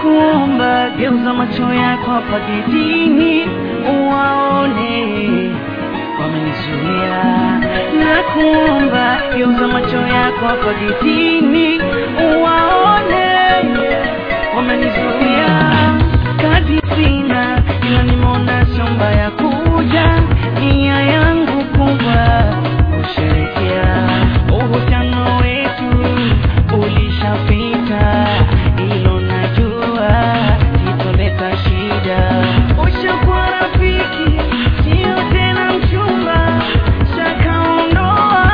nakuomba geuza macho yako hapa getini uwaone wamenizuia nakuomba geuza macho yako hapa getini uwaone wamenizuia kazi sina ila nimeona shamba ya kuja nia yangu kubwa kusherekea uhusiano wetu ulishapita ilo najua sitoleta shida ushakuwa rafiki sio tena mchumba shakaondoa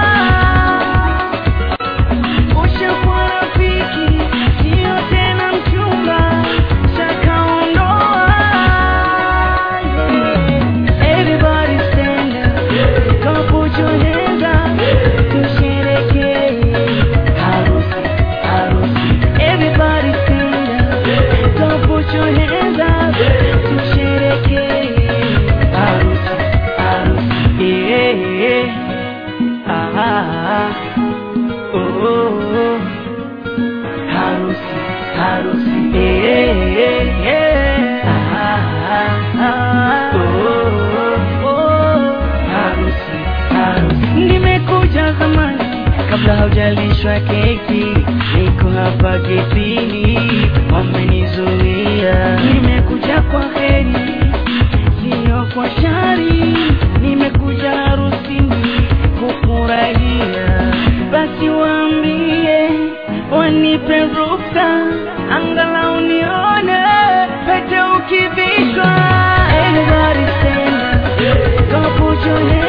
ushakuwa rafiki sio tena mchumba shakaondoa everybody stand up go put your hands up tusherekee harusi harusi everybody stand up go put your hands up tusherekee harusi harusi yeah ah, ah, oh, oh, oh. harusi harusi eh, eh, ah, ah, ah, oh, oh, harusi harusi nimekuja zamani kabla haujalishwa keki niko hapa getini wamenizuia nimekuja kwa heri sio kwa shari nimekuja harusini kufurahia basi waambie wanipe ruksa angalau nione pete ukivishwa Everybody stand up, go put your hands